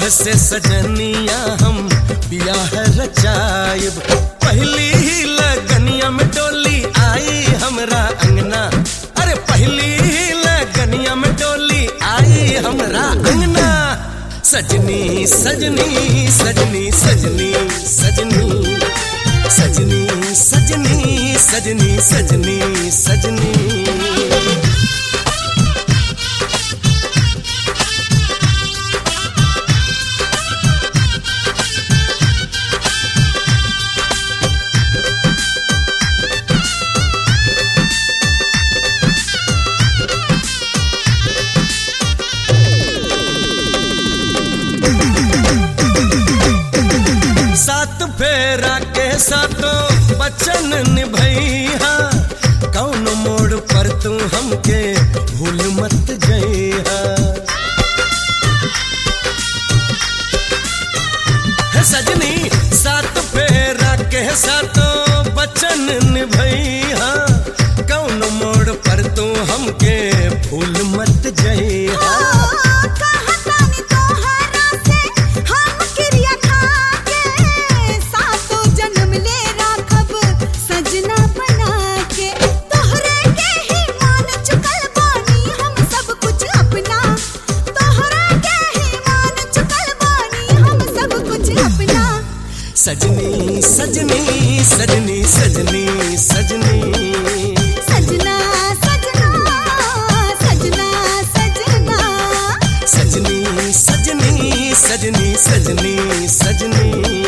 से सजनिया हम बियाह रचायब पहली ही लगनिया में डोली आई हमरा अंगना अरे पहली ही लगनिया में डोली आई हमरा अंगना सजनी सजनी सजनी सजनी सजनी सजनी सजनी सजनी सजनी सजनी सात फेरा के सातों बचन निभैया कौन मोड़ पर तू हमके भूल मत जइहा हे सजनी सात फेरा के सातों बचन निभैया कौन मोड़ पर तू हमके भूल मत जइहा कहतानी तोहरा से हम क्रिया खाके सातों जन्म ले राखब सजना बना के तोहरे के ही मान चुकल बानी हम सब कुछ अपना तोहरे के ही मान चुकल बानी हम सब कुछ अपना सजनी सजनी सजनी सजनी सजनी सजना सजना सजना सजना सजनी सजनी सजनी सजनी सजनी